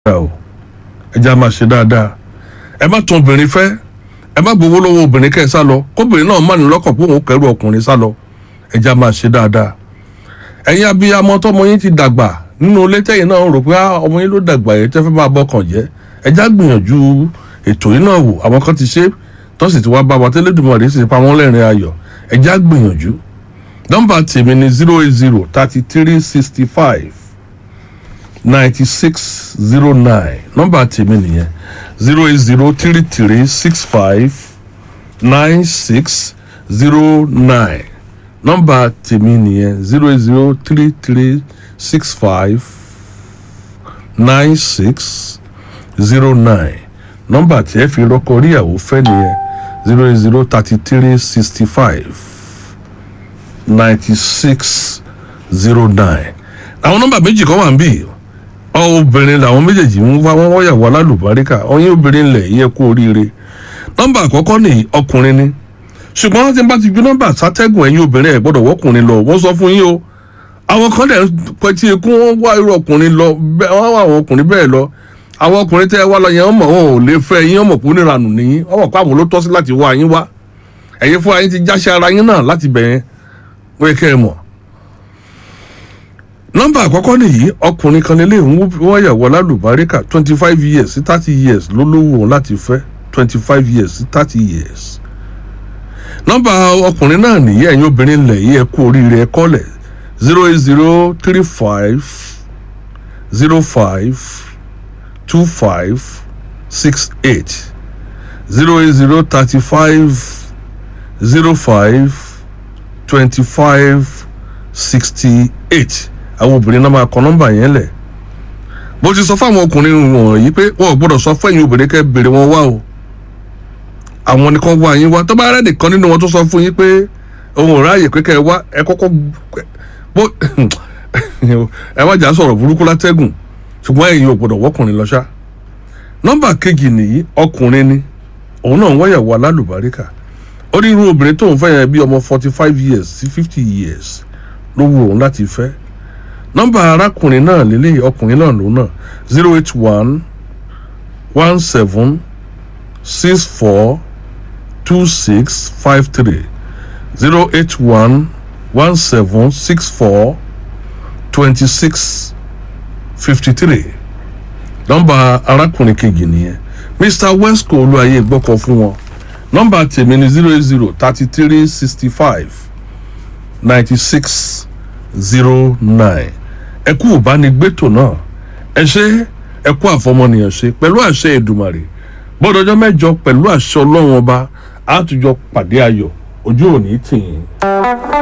dáadáa o ẹ jẹ́ a máa ṣe dáadáa ẹ má tún obìnrin fẹ́ ẹ má gbowó lọ́wọ́ obìnrin kẹ́ ẹ sá lọ kóbìnrin náà má ní lọ́kàn pé òun kẹ́rù ọkùnrin sá lọ ẹ jẹ́ a máa ṣe dáadáa ẹ̀yin abiyamọ tọmọ yín ti dàgbà nínú ilé tẹ́yìn náà rò pé "Ah, ọmọ yín ló dàgbà yẹn tẹ́ fẹ́ máa bọ́kàn jẹ́ ẹ já gbìyànjú ètò yìí náà wò àwọn kan ti ṣe tó sì ti wá bá wa tẹ́lẹ̀dùmọ̀rẹ́ sì ti pa wọ́n lẹ́rìn ayọ̀ ẹ já gbìyànjú nọ́mbà tèmi ni zero eight zero thirty three sixty five ninety six zero nine nọ́mbà tèmi nìyẹn zero eight zero three three six five nine six zero nine nọ́mbà tèmi nìyẹn zero eight zero three three six five nine six zero nine nọ́mbà tí ẹ fi rọ́kọ ríyàwó fẹ́ nìyẹn zero eight zero thirty three sixty five ninety six zero nine àwọn nọ́mbà méjì kan wà ń bì ọ obìnrin làwọn méjèèjì ń wá wọn wọ́yàwó alálùbáríkà ọyìn obìnrin lẹ̀ yẹ kú oríire nọ́mbà àkọ́kọ́ ní ọkùnrin ni ṣùgbọ́n tí n bá ti ju nọ́mbà sátẹ́gùn ẹ̀yin obìnrin ẹ̀ gbọ́dọ̀ wọ́kùnrin lọ wọ́n sọ fún yín o àwọn kan dẹ̀ pẹ̀tí ikú wọn wá irú ọkùnrin lọ bẹ́ẹ̀ wọ́n wá àwọn ọkùnrin bẹ́ẹ̀ lọ àwọn ọkùnrin tẹ́ ẹ wá lọ yẹn wọ́n mọ̀ wọn ò lè fẹ́ yín wọ́n mọ̀ pé oníranù nìyí wọ́n mọ̀ pé àwọn ló tọ́ sí láti wá yín wá ẹ̀yin fún ayé ti jáṣẹ́ ara yín náà láti bẹ̀ yẹn wọ́n kẹ́ ẹ mọ̀ nọ́mbà àkọ́kọ́ nìyí ọkùnrin kan nílé ń wọ́n yàwó alálùbáríkà twenty five years sí thirty years ló lówó òun láti fẹ́ twenty five years sí thirty years nọ́mbà ọkùnrin náà nìyí ẹ̀yin obìnrin lẹ̀ yí ẹ kú oríire ẹ kọ́lẹ̀ zero eight zero three five zero five two five six eight zero eight zero thirty five zero five twenty five sixty eight àwọn obìnrin náà máa kọ nọ́mbà yẹn lẹ̀ bó ti sọ fáwọn ọkùnrin wọ̀nyí pé wọn ò gbọ́dọ̀ sọ fún ẹ̀yin obìnrin kẹ́ bèrè wọn wá o àwọn nìkan wá yín wá tó bá rẹ́ nìkan nínú wọn tó sọ fún yín pé òun ò ráàyè pé kẹ́ ẹ wá ẹ kọ́kọ́ bó ẹ má jà sọ̀rọ̀ burúkú látẹ́gùn ṣùgbọ́n ẹ̀yin ò gbọ́dọ̀ wọ́kùnrin lọ ṣá nọ́mbà kejì nìyí ọkùnrin ni òun náà ń wáyàwó alálùbáríkà ó ní irú obìnrin tóun fẹ́ yẹn bí ọmọ forty five years sí fifty years ló wù òun láti fẹ́ nọ́mbà arákùnrin náà lélẹ́yìí ọkùnrin náà lòun náà zero eight one one seven six four two six five three zero eight one one seven six four twenty six fifty three nọ́mbà arákùnrin kejì nìyẹn mr wesco olúwaye gbọ́kọ̀ fún wọn nọ́mbà tèmi ni zero eight zero thirty three sixty five ninety six zero nine ẹ kú ìbánigbétò náà ẹ ṣe ẹ kú àfọmọnìyàn ṣe pẹ̀lú àṣẹ Èdùmàrè bọ́dọ̀jọ́ mẹ́jọ pẹ̀lú àṣẹ ọlọ́run ọba àtújọ pàdé ayọ̀ ojú òní tì yín.